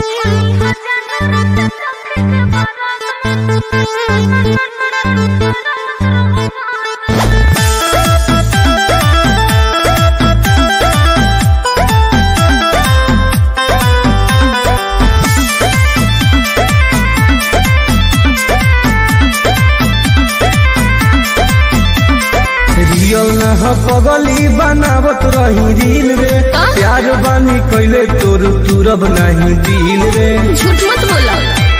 Real न ह पगली बनावत रही रील रे प्यार बानी कैले तोर तुरब नहीं दिल रे झूठ मत बोला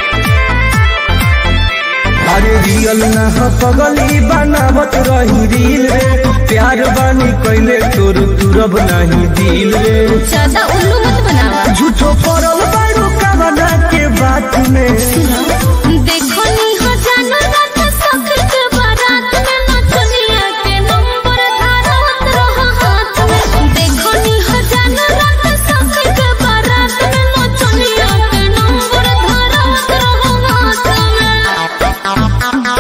अरे रियल न ह पगली बनावत रही रील रे प्यार बानी कैले तोर तुरब नहीं दिल रे ज्यादा उल्लू मत बनावा झूठो पड़ल बारू कवना के बात में देखो नी हो जानो रात सखर के बारात में नचनिया के नंबर धारत रहो हाथ में देखो नी हो जानो रात सखर के बारात में नचनिया के नंबर धारत रहो हाथ में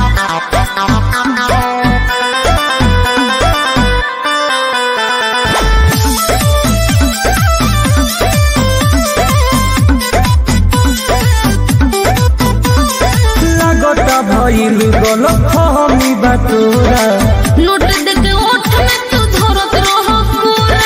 लागता भइल गलत फहमी बा तोरा नोट दे के ओठ में तू धरत रहो पूरा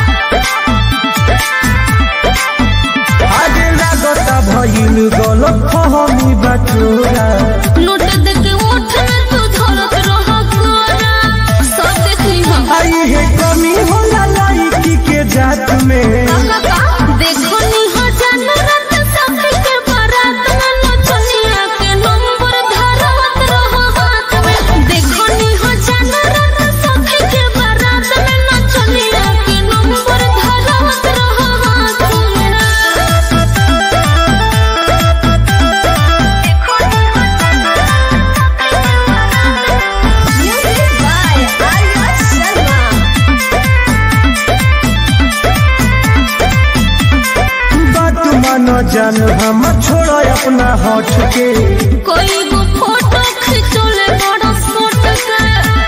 अरे लागता भइल गलत फहमी बा तोरा नोट दे के ओठ में तू धरत रहो पूरा सब देख ली हम आई है कमी होला लड़की के जात में देखो नी हो जानो रात सखर के बारात में नचनिया के नंबर धारत रहो हाथ में देखो नी हो जानो रात सखर के बारात में नचनिया के नंबर धारत रहो हाथ बात मानो जान हम छोड़ अपना होठ के कोई गो फोटो खिंचोले बड़ा फोट के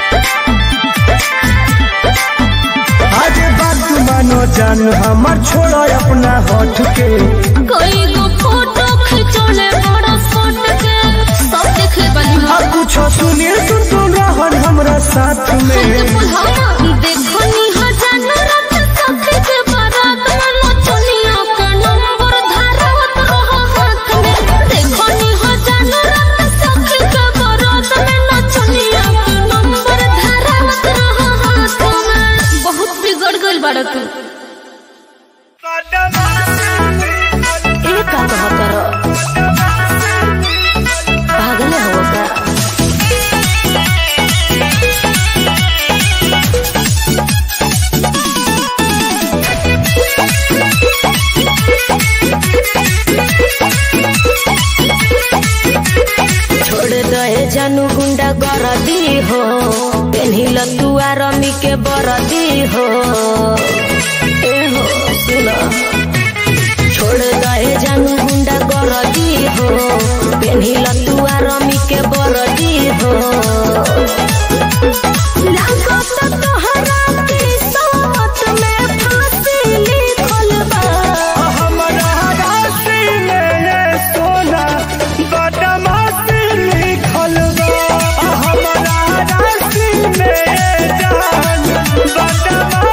आज बात मानो जान हम छोड़ अपना होठ के कोई गो फोटो खिंचोले बड़ा फोट के सब देख ले बनी अब कुछ सुनिए सुन सुन रहन हमरा साथ में देखो नी हजान रात सखी के बारात में नचनिया के नंबर धारत रहो हाथ में देखो नी हजान रात सखी के बारात में नचनिया के नंबर धारत रहो हाथ में बहुत बिगड़ गइल बाड़ा तू एक का कहत रहो पागल हो का छोड़ दे जानू गुंडा गरदी हो पेन्हिल तुआ रमी के बरदी हो ए हो सुना छोड़ दे जानू गुंडा गरदी हो पेन्हिल तुआ रमी के बरदी हो लागत तोहरा किस्मत में फांसी लिखल बा हमरा राशि में ये सोना बदमाशी लिखल बा हमरा राशि में ये जान बदमाशी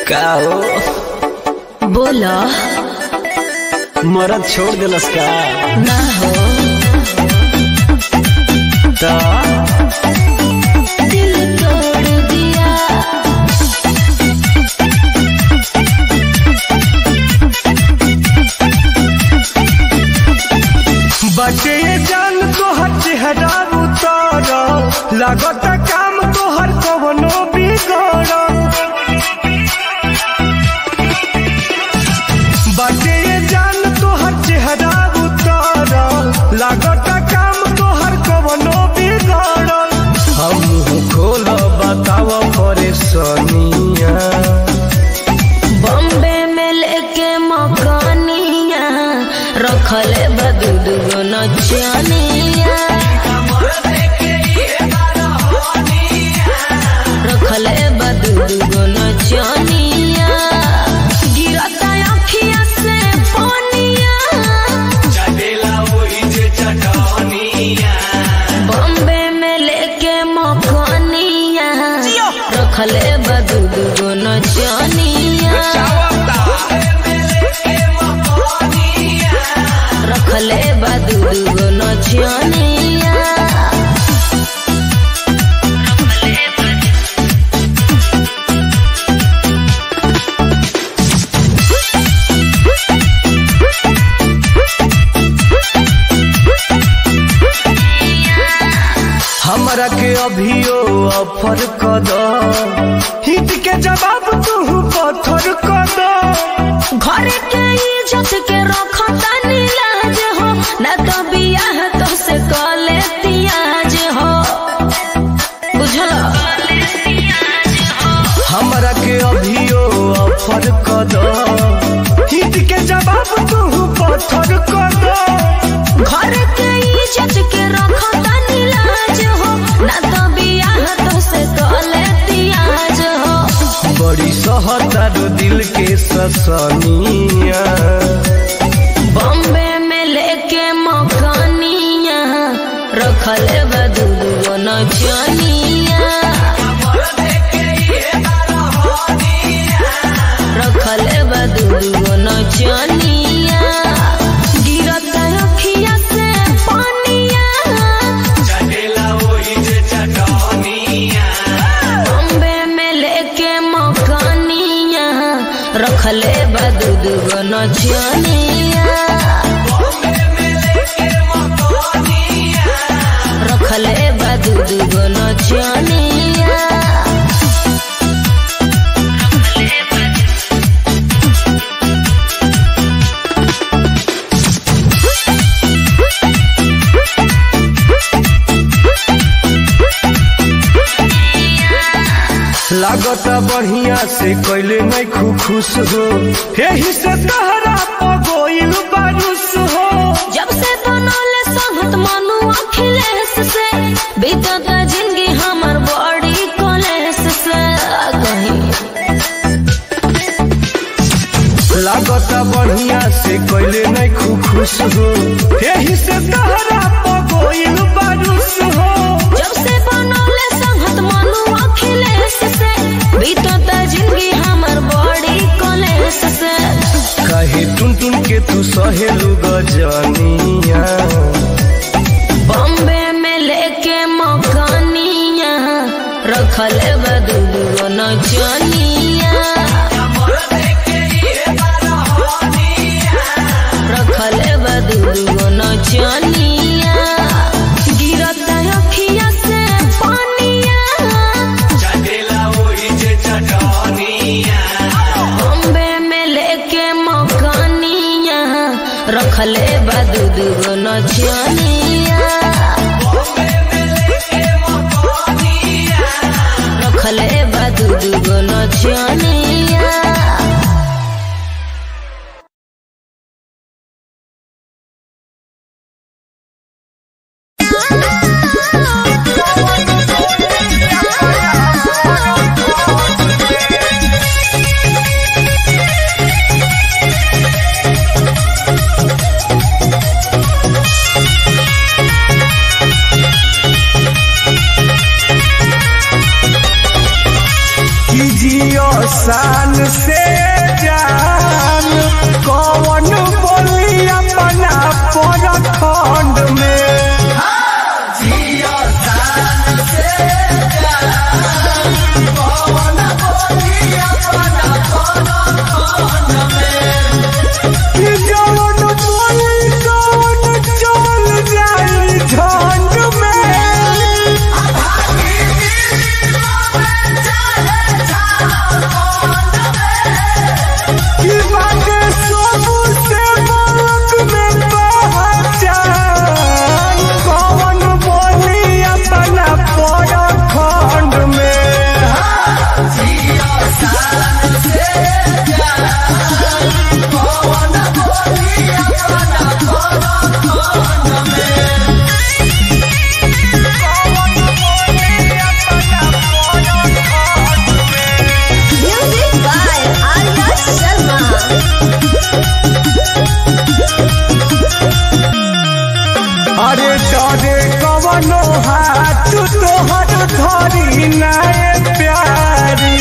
का हो बोला मरद छोड़ दिलस का ना हो तो दिल तोड़ दिया बटे जान तोहर चेहरा उतर लागत काम तोहर कवनो बिगड़ बटे जान तोहर चेहरा उतर लागत काम तोहर कवनो बिगड़ हम खोल बताव परेशानिया बॉम्बे में लेके मकानिया रखले बदू दुगो नचनिया रखले बदू दुगो नचनिया गिरता अखिया से पानिया बॉम्बे में लेके मकानिया रखले बदू दुगो नचनिया रखले बदू दुगो नचनिया हमरा के अभियो ऑफर क दो हिट के जवाब तू पत्थर क दो घर के इज्जत के रखता नीलाज हो न तो बियाह तो से कले तियाज हो बुझल हमरा के अभियो ऑफर क दो हिट के जवाब तू पत्थर क दो घर के इज्जत के रखता नीलाज हो न तो बियाह तो से कले तियाज हो बड़ी सहतारो दिल के ससनिया बॉम्बे में लेके मकानिया रखले बदू नचनिया रखले बदू नचनिया गिरता अखिया से पानिया बॉम्बे में लेके मकानिया रखले बदू दुगो नचनिया रखले बदू दुगो नचनिया लागत बढ़िया से कैले नहीं खु खुश हो यही से तहरा पगोइल बारुस हो जब से बनौले संगत मनु अखिलेश से बीतत जिंदगी हमर बड़ी कॉलेज से कहीं लागत बढ़िया से कैले नहीं खु खुश हो यही से तहरा पगोइल बारुस हो जब से बनौले संगत मनु अखिलेश से बीतत जिंदगी हमर बड़ी कॉलेज से कहे टुन टुन के तू सहेलू गजनिया बॉम्बे में लेके मकानिया रखले बदू नचनिया रखले बदू नचनिया गिरता अखिया से पानिया बॉम्बे में लेके मकानिया रखले बदू दुगो नचनिया रखले बदू दुगो नचनिया कीजियो शान से जान कौन बोली अपना पर खंड में कि जौन बोली कौन चल जाई झंड में कि बाटे सबसे मुल्क में पहचान कौन बोली अपना पर खंड में Music by Arya Sharma. अरे डरे कवनो हाथ तोहर धरी नाय प्यारी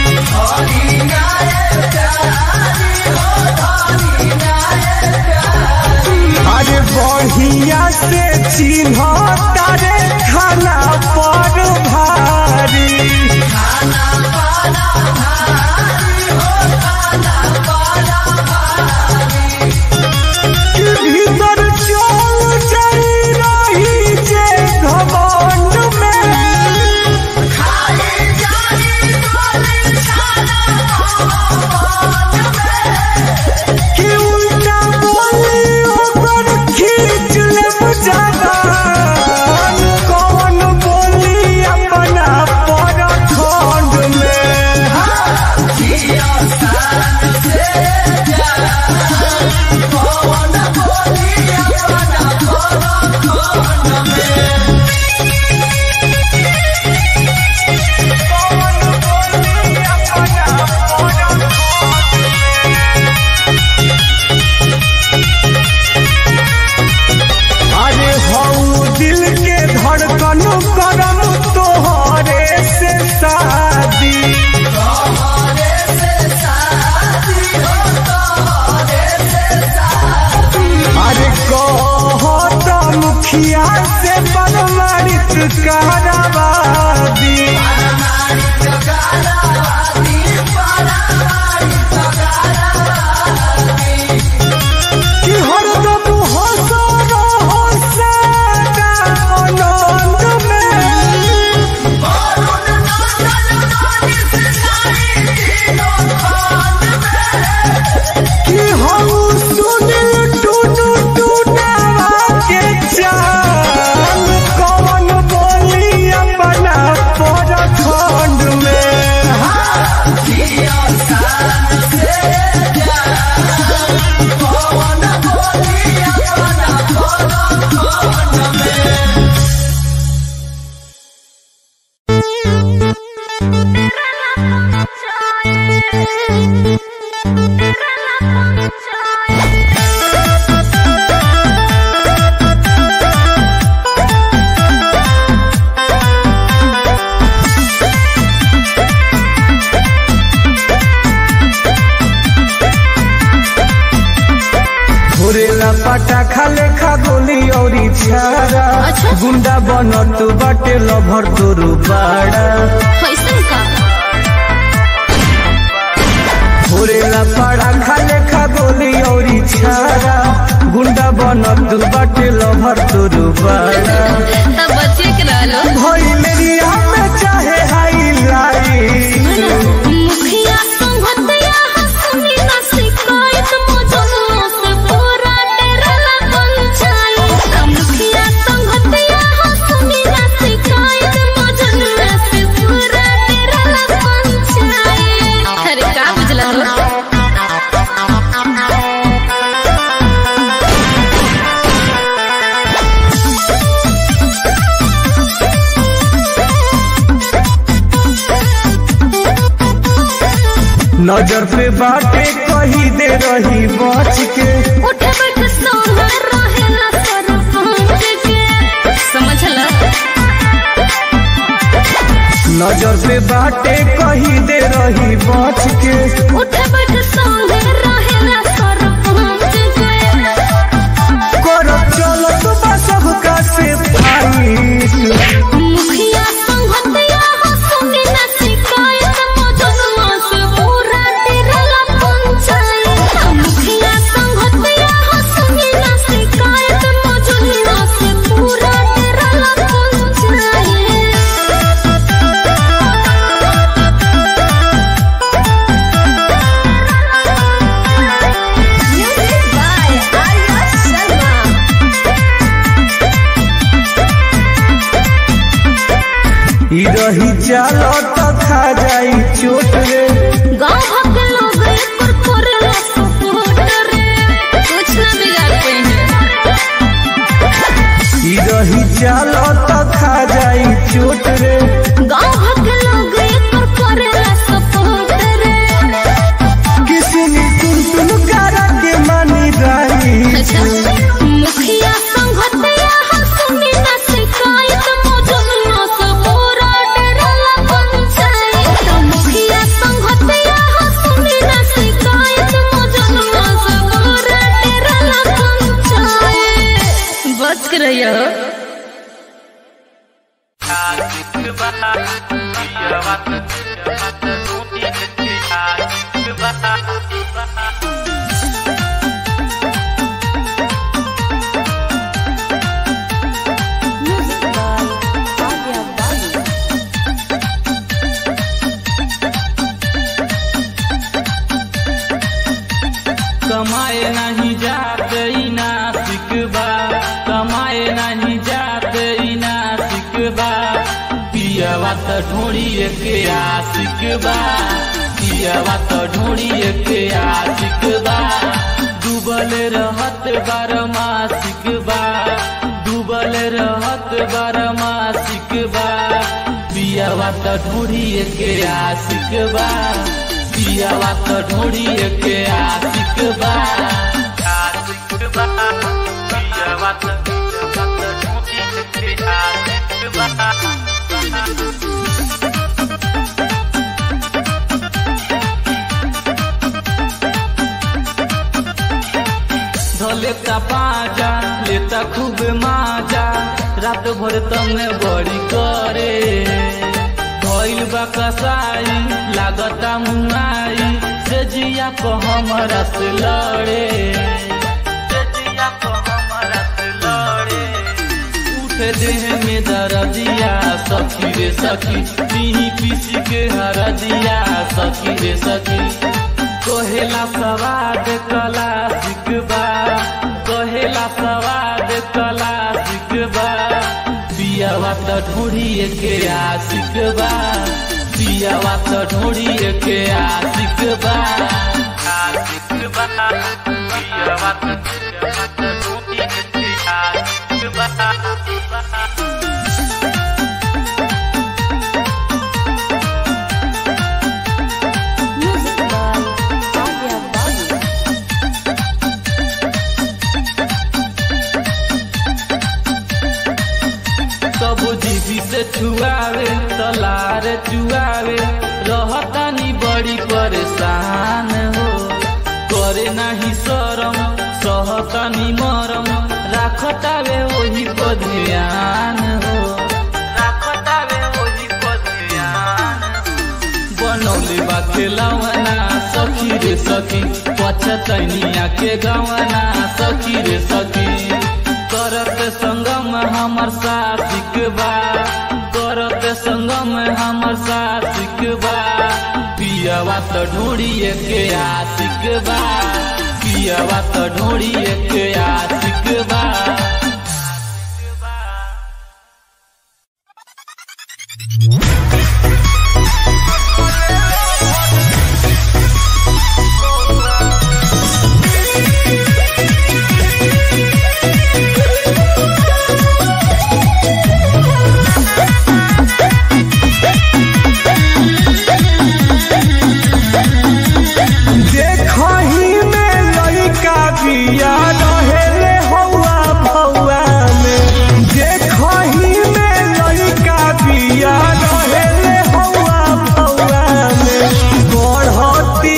अरे बढ़िया से चिन्ह तारे खाना पर भारी कि भीतर चल जाई रही जे घमंड में कि उल्टा बोली ओकर खींच लेब जबान कौन बोली अपना पर खंड में अरे हऊ दिल के धड़कन करम तोहरे से शादी अरे कहत मुखिया से परमाणित कराबादी कि हरदम हंस रहो सदा आनंद में कि हम सुनिल टूटू टूटावा के चाल कौन बोली अपना पर खंड में घुरेला पाटा खाले खा गोली औरी छारा अच्छा। गुंडा बनत बाटे लभर तोरू बाड़ा कैसन का घुरेला पाड़ा खाले खा गोली औरी छारा गुंडा बनत बाटे लभर तोरू बाड़ा तब बच्चे के रहलो भइलेरिया में चाहे हाईलाइट मुखिया संगतिया हंसनी ना शिकायत मजनू से पूरा डेरला पंचायत मुखिया संगतिया हंसनी ना शिकायत मजनू से पूरा डेरला पंचायत अरे का बुझला हो नजर पे बाटे कही दे रही बच के उठे बैठ सोना रहेला सरपंच के समझला नजर पे बाटे कही दे रही बच के उठे बैठ संगे रहेला सरपंच के करब चलत बा सबका से फाइट मुखिया संगतिया हो सुनी ना शिकायत मौजूदमा से पूरा डेरला पंचायत मुखिया संगतिया हो सुनी ना शिकायत मौजूदमा से पूरा डेरला panchayat Music by Arya Sharma. ई रही चालो तो खा जाई चोट रे गाँव भर के लोग एकर करेला सपोर्ट रे कुछ ना बिगाड़ पाएंगे ई रही चालो तो खा जाई चोट रे गाँव भर के लोग एकर करेला सपोर्ट रे किसनी तुम तुम करा के मानी रही मुखिया संगतिया हम सुनी ना शिकायत मौजूदमा से पूरा डेरला पंचायत मुखिया संगतिया हम सुनी ना शिकायत मौजूदमा से पूरा डेरला पंचायत बच के रहियो कमाए नहीं जाते ई नासिक बा कमाए नहीं जाते ई नासिक बा पियवा त ढोड़िए के आशिक बा पियवा त ढोड़िए के आशिक बा डूबल रहत बार मासिक बा डूबल रहत बार मासिक बा पियवा त ढोड़िए के आशिक बा पियवा त ढोड़िए के आशिक बा आशिक बा पियवा त ढोड़िए के आशिक बा लेता पाजा लेता खूब माजा रात भर तमे बड़ी करे भइल बा कसाई लागता मुआई से जिया को हमरा से लड़े से जिया को हमरा से लड़े उठे देह में दर्दिया सखी रे सखी पीही पीसी के हरदिया सखी रे सखी कहेला सवाद कला सिकबा कहेला सवाद कला सिकबा पियावा त ढूढ़िए के आशिक बा पियावा त ढूढ़िए के आशिक बा आशिक बा पियावा त ढूढ़िए के आशिक बा कबू जीवी से छुआवे तलार चुआवे रहतानी बड़ी परेशान हो करे नाही शरम सहतानी मरम राखतावे वही पर ध्यान हो राखतावे वही पर ध्यान बनौले बा खेलवना सखी रे सखी पछतैनिया के गवना सखी रे सखी करत संगम हमर साथिक बा करत संगम हमर साथिक बा पियवा त ढूढ़िए के आशिक बा पियवा त ढूढ़िए के आशिक बा देखही में लइका बिया रहेले हौआ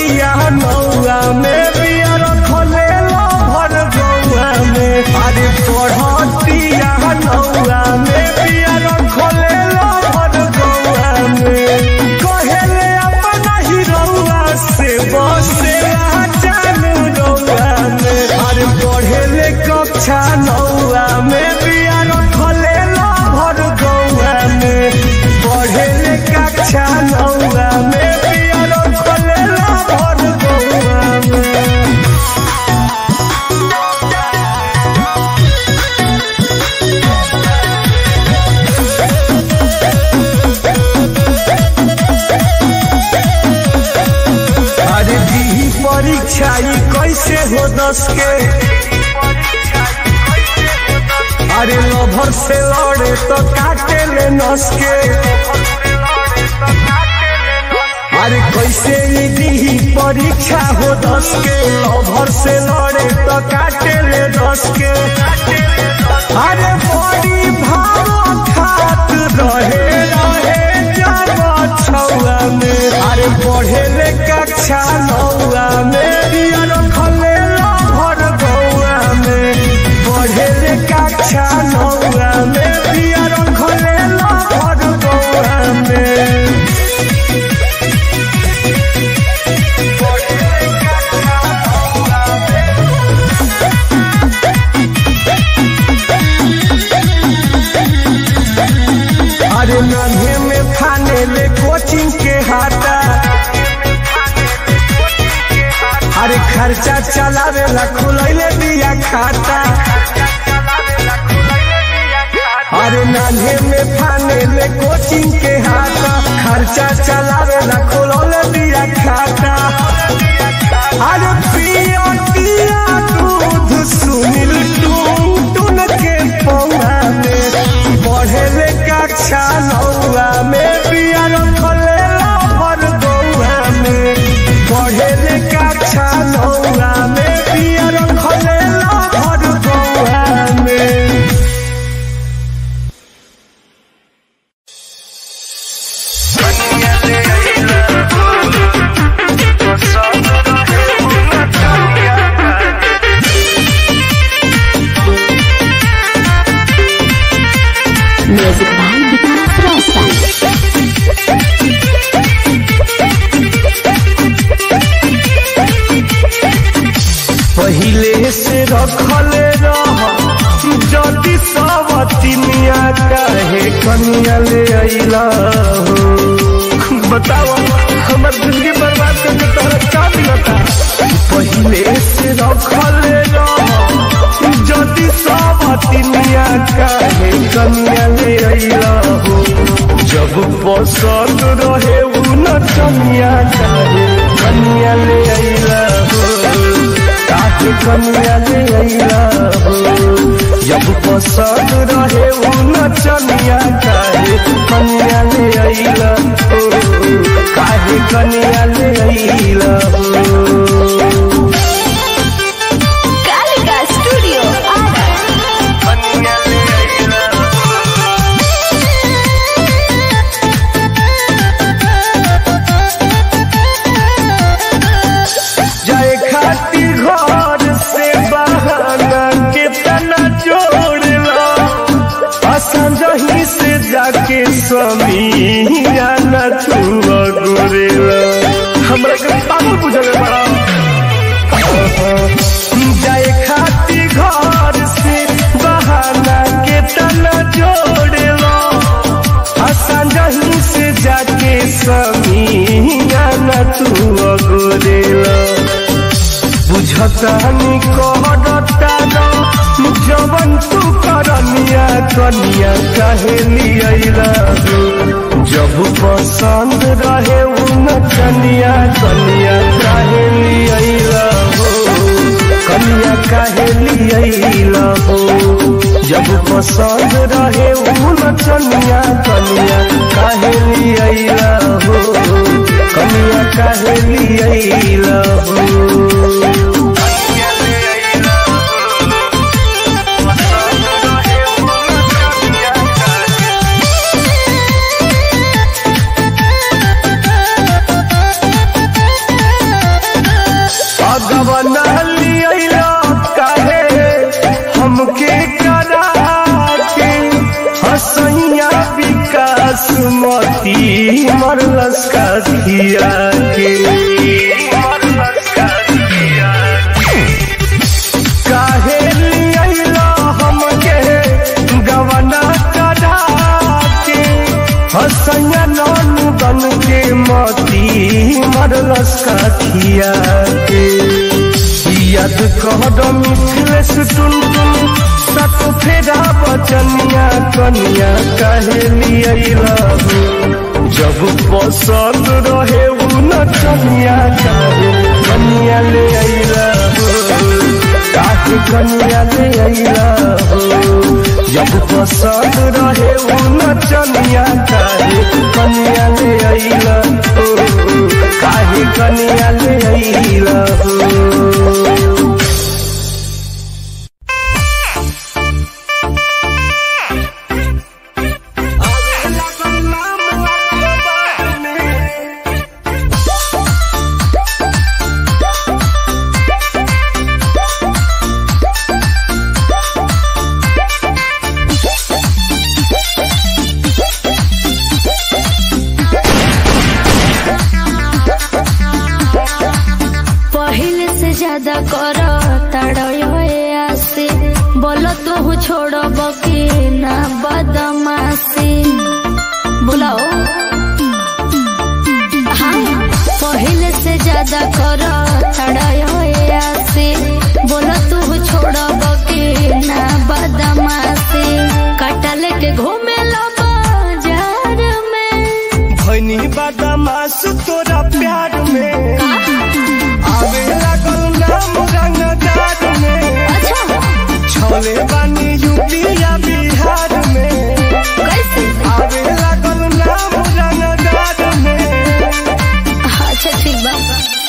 पढ़तिया नौआ में बिया रखले भर गौआ में अरे पढ़तिया नौआ में बिया रखले भर गौआ में कहेले अपना ही रौआ से बसे जानू रौआ में अरे पढ़ेले कक्षा नौआ में बिया रखले भर गौआ में पढ़ेले कक्षा नौआ में बिया रखले भर गौआ में अरे दी परीक्षा ई कैसे हो दस के अरे लभर से लड़े तो काटे ले नस के अरे कैसे ई दी परीक्षा हो दस के लभर से लड़े तो काटे ले दस के अरे बड़ी भाव खात रहे रहे जब छौआ में अरे पढ़े ले कक्षा नौआ में बिया रखले भर गौआ में पढ़े ले कक्षा नौआ में बिया रखले भर गौआ में अरे नन्हे में फाने ले कोचिंग के हाथा अरे खर्चा चलावे ला खुलैले दिया खाता अरे नन्हे में फाने ले कोचिंग के हाथा खर्चा चलावे ला खुलौले दिया खाता अरे पिया पिया दूध सुनील टून टून के पौआ में बढ़ेले कक्षा नौआ में पिया रखले भर गौआ में बढ़ेले कक्षा नौआ में पिया रखले भर गौआ में Music by Vikas Rostan. पहिले से रखले रह जदि सवतिनिया काहे कनिया ले अइला हो बताओ हमर जिंदगी बर्बाद करके तोहरा का मिलता पहिले से रखले रह जदि सवतिनिया काहे कनिया ले अइला हो जब पसंद रहे उ नचनिया काहे कनिया ले अइला हो काहे कनिया ले अइला हो जब पसंद रहे उ नचनिया काहे कनिया ले अइला हो काहे कनिया ले अइला हो Kalika Studio, Ara. जाए खातिर घर से बहाना के तना जोड़ला असंजही से जाके स्वामी आना तू गोरेला हमरा के पागल बुझले बड़ा जाए खातिर घर से बहाना के तना जोड़ला असंजही से जाके स्वामी आना तू गोरेला बुझतानी कहता जवन तू करनिया कनिया काहे लियला जब पसंद रहे उन कनिया कनिया काहे लियला हो कनिया काहे लियला हो जब पसंद रहे उन कनिया कनिया काहे लियला हो कनिया काहे लियला हो गवना लिया काहे हमके करा के हसैया विकास मती मरलस का दिया के काहे लिया हमके गवना करा के हसैया नानू बन के मती मरलस का दिया के याद कहद मिथिलेश टुन टुन सत फेरा बचनिया कनिया कहे लिया जब पसंद रहे उ नचनिया काहे कनिया ले अइला काहे कनिया ले अइला जब पसंद रहे उ नचनिया काहे कनिया ले अइला काहे कनिया ले अइला पहले से ज्यादा कर आसे बोलो तू छोड़ब कि ना बदमाशी बुलाओ हाँ पहले से ज्यादा कर आसे बोलो तू छोड़ब कि ना बदमाशी काटा लेके घूमे लो बाजार में भैनी बदमाश तोरा प्यार में आवे लागल नाम रंगदार में अच्छा छले बानी यूपी या बिहार में कैसे आवे लागल नाम रंगदार में अच्छा ठीक बा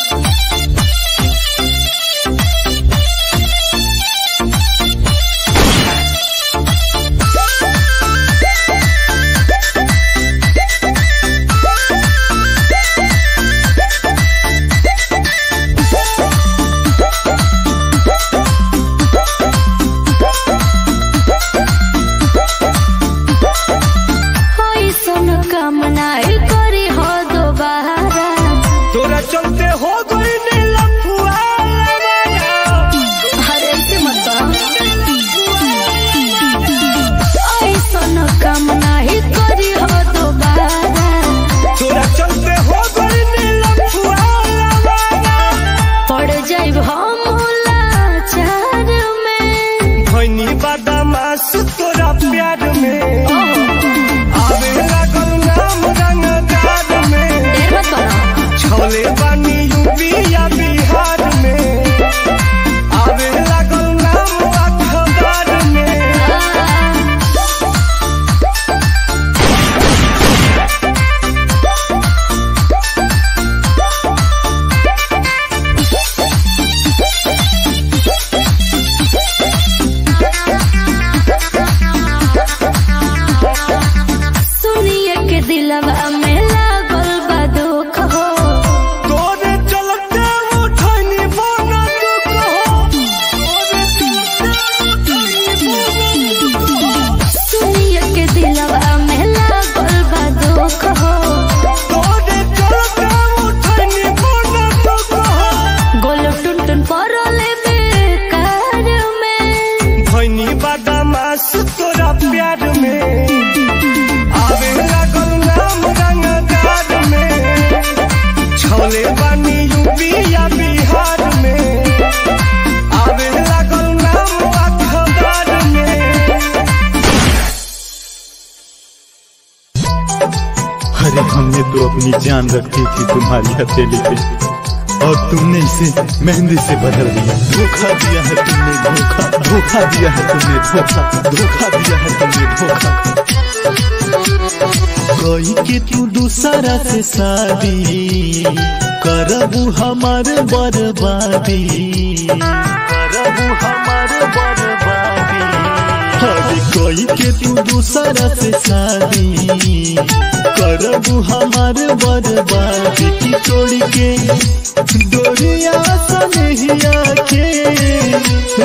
होई सुन कामना करी हो दोबारा तोरा चलते हो गई नीलफुआ हरे से मत होई सुन कामना करी हो दोबारा तोरा चलते हो गई नीलफुआ पड़ जाइब हम लाचार में भैनी बदमाश तोरा प्यार में आवे लागल नाम रंगदार में देर मत करो छले बानी यूपी या बिहार में आवे लागल नाम अखबार में सुनिए के दिलवा में लागल बा दुख हो तोरे चलते उठनी बना तू कहो तोरे चलते उठनी बना तू कहो सुनिए के दिलवा में लागल बा दुख हो तोरे चलते उठनी बना तू कहो गोल टुन टुन परले बेकार में भैनी बदमाश तोरा प्यार में आवे लागल नाम रंगदार में छले बानी यूपी या बिहार में आवे लागल नाम अखबार में अरे हमने तो अपनी जान रखी थी तुम्हारी हथेली पे और तुमने इसे मेहंदी से बदल दिया धोखा दिया है तुमने धोखा धोखा दिया है तुमने धोखा धोखा दिया है तुमने धोखा कोई के तू दूसरा से शादी करबू हमार बर्बादी करबू हमार बर्बादी अरे कोई के तू दूसरा से शादी करबू हमार बर्बादी की तोड़ के डोरिया सनहिया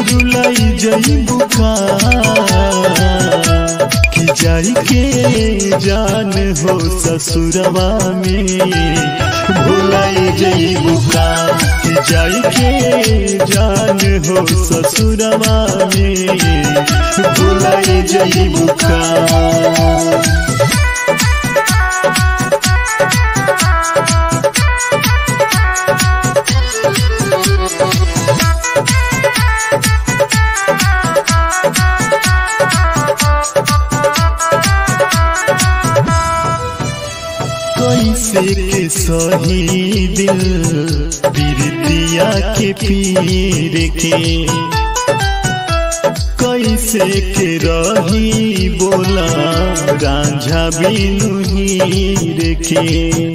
रुलाई जई बुका कि जाई के जान हो ससुरवा में भुलाई जई बुका कि जाई के जान हो ससुरवा में भुलाई जई बुका कैसे के सही दिल बिरतिया के पीर के कैसे के रही बोला रांझा बिनु हीर के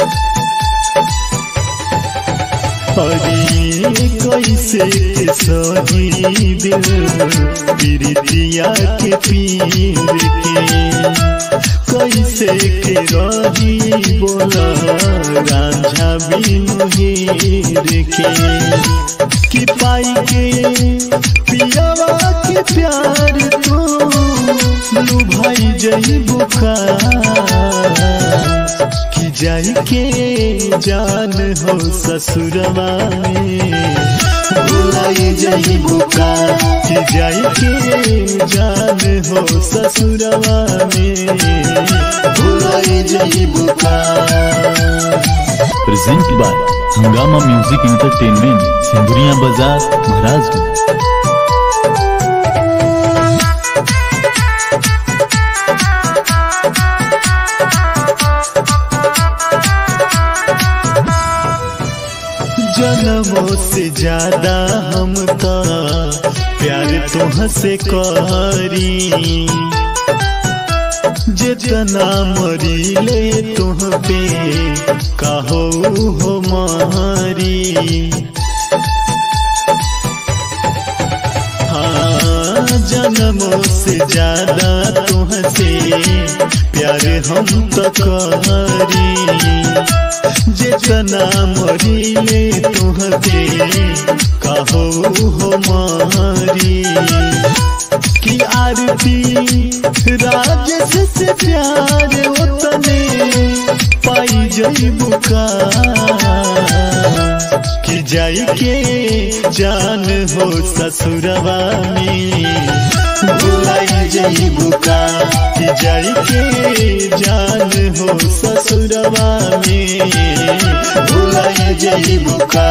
अरे कैसे के सही दिल बिरतिया के पीर के कैसे के रही बोला रांझा बिनु हीर के कि पाई के पियावा के प्यार तो लुभाई जई बुका कि जाई के जान हो ससुरवा में भुलाई जई बुका कि जाई के जान हो ससुरवा में भुलाई जई बुका present by Hungama music entertainment Sindhuriya बाजार महाराजगंज जन्मों से ज्यादा हम तो प्यार तुह से करी जितना मरी ले तुह पे कहो हो मारी हाँ जन्मों से ज्यादा तुह से प्यार हम तो करी जितना मरीले तुहते कहो हो मारी कि आरती राजस से प्यार उतने पाई जई बुका कि जाई के जान हो ससुरवा में भुलाई जई बुका कि जाई के जान हो ससुरवा में भुलाई जई बुका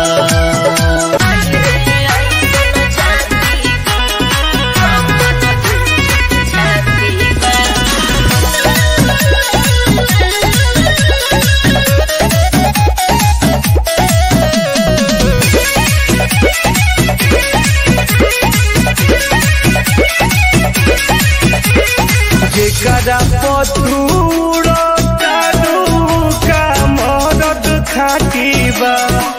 जेकरा पथूरो कानू का मरद खाटी बा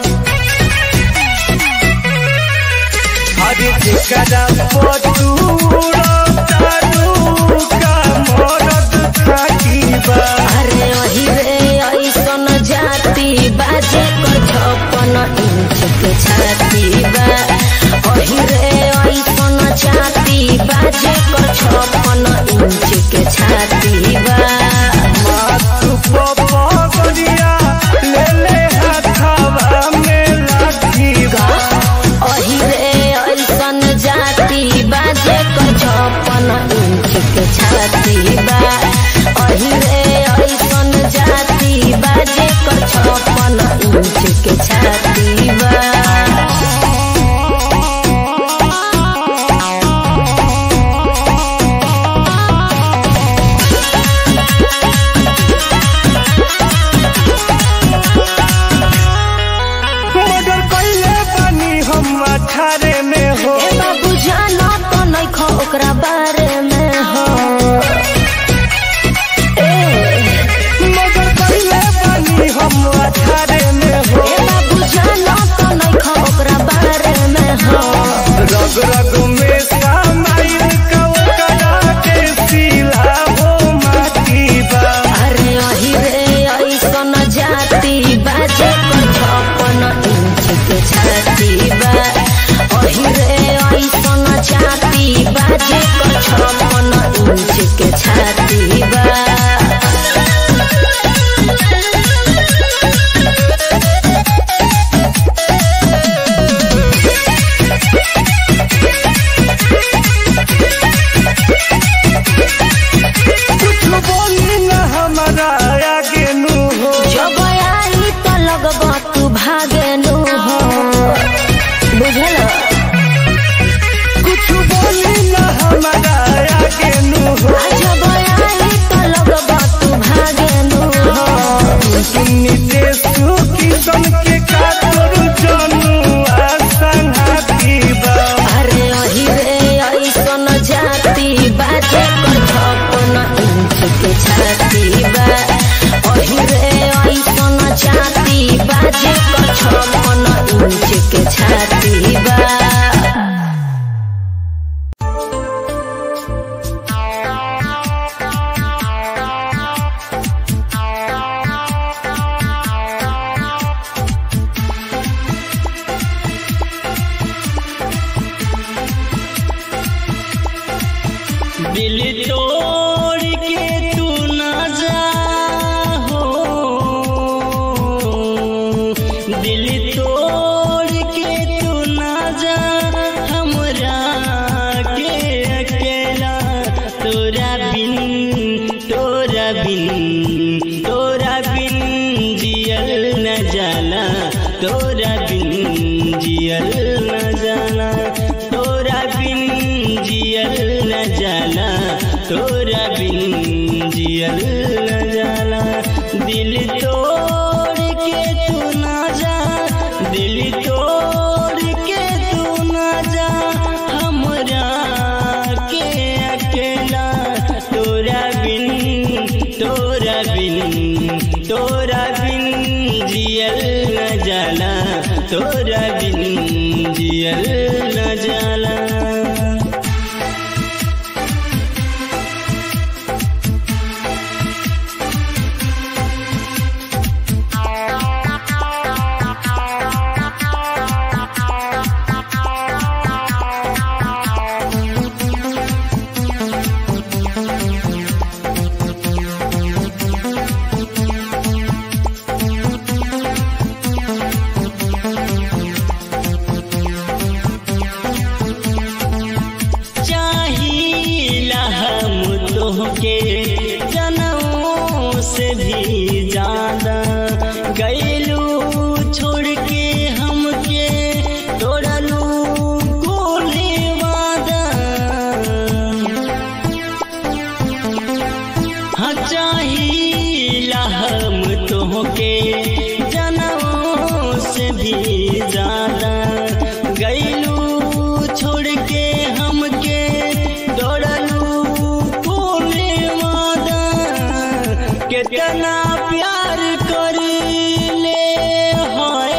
अरे जेकरा पथूरो कानू का मरद खाटी बा अरे वही रे ऐसन जाति बाजे कर छप्पन इंच के छाती बा वही रे ऐसन जाति बाजे कर छप्पन इंच के छाती बा माथु पपगरिया ले ले हाथवा में लाठी बा वही रे ऐसन जाति बाजे कर छप्पन इंच के छाती बा वही रे ऐसन जाति बाजे कर छप्पन इंच के छाती बा छाती बा दिल तोड़ के तू ना जा हो दिल तोड़ के तू ना जा हमरा के अकेला तोरा बिन तोरा बिन तोरा बिन जियल न जाला तोरा बिन जियल न जाला तोरा बिन जियल न जाला तोरा बिन जियल न जाला दिल तोड़ के तू ना जा दिल तोड़ के तू ना जा हमरा के अकेला तोरा बिन तोरा बिन तोरा बिन जियल न जाला तोरा बिन जियल न जाला चाहिला हम तोहके जनमों से भी ज्यादा गैलू छोड़ के हमके तोड़लू कोने वादा हाँ चाहिला हम तोहके जनमों से भी ज्यादा गैलू छोड़ के हमके दौड़लू कोने वादा कितना प्यार कर ले हाय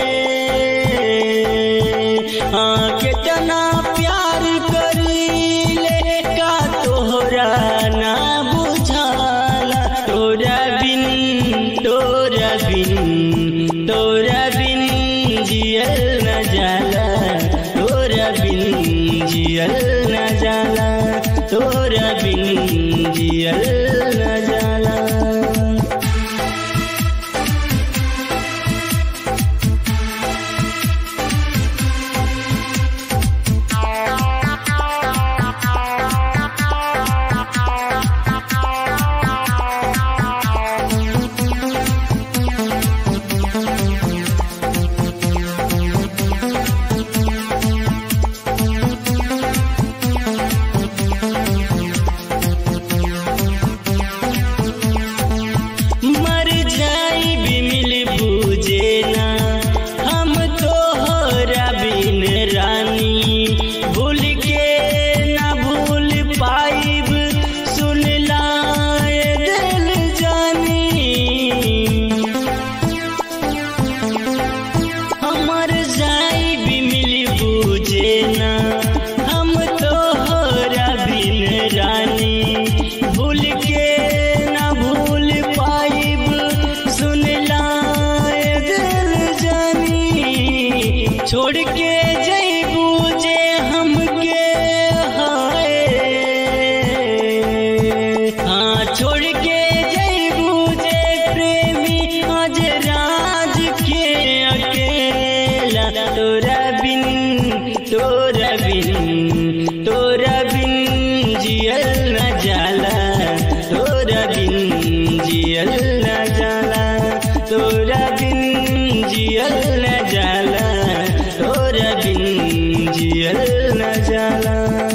हाँ कितना प्यार कर ले का तोहरा ना बुझाला तोरा बिन तोरा बिन तोरा बिन जियल न जाला तोरा बिन जियल न जाला तोरा बिन जियल न जाला मर जाई भी मिल बूझे ना हम तोहरा बिन रानी भूल के ना भूल पाइब सुन लाए दिल जानी हमर जाई भी मिल बूझे ना हम तोहरा बिन रानी भूल के ना भूल पाइब सुन लाए दिल जानी छोड़ के जईबू जे हमके हाय हाँ छोड़ के जईबू जे प्रेमी आज राज के अकेला तोरा बिन तोरा बिन तोरा बिन जियल न जाला तोरा बिन जियल न जाला तोरा बिन जियल न जाला तोरा बिन जियल न जाला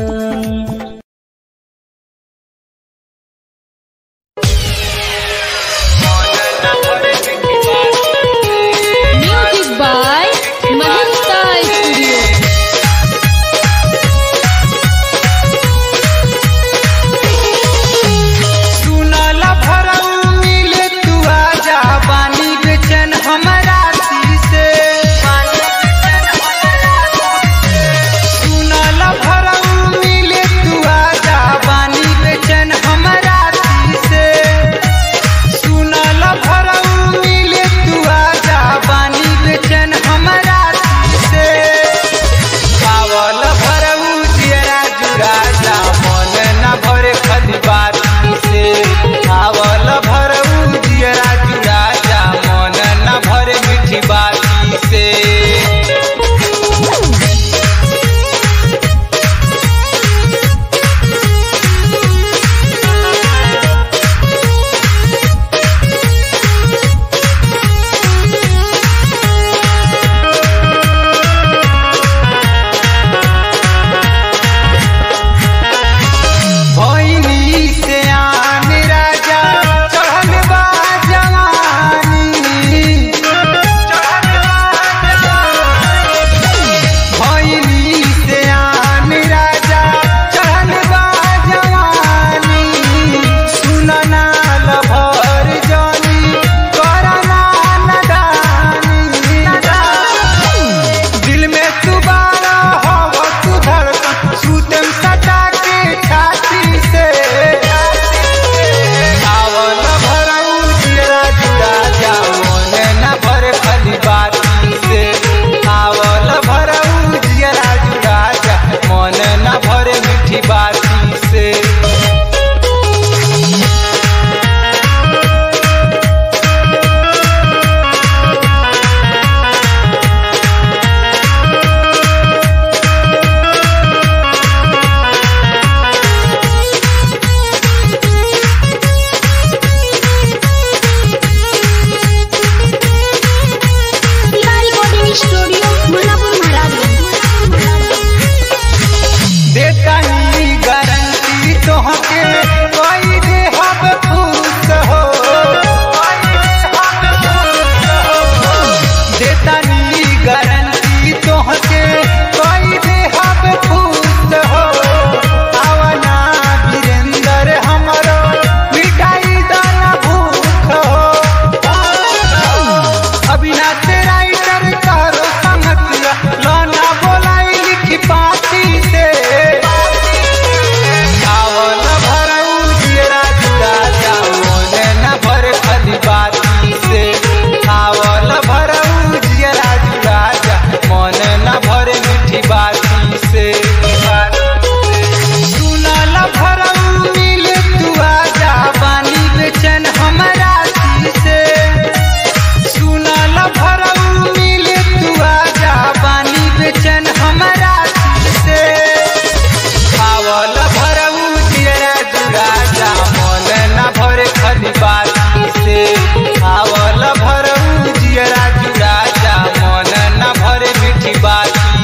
म्यूजिक बाय महिंद्रा स्टूडियो सुनला भरऊ मिले तू आजा बानी बेचन हमरा सी से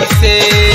से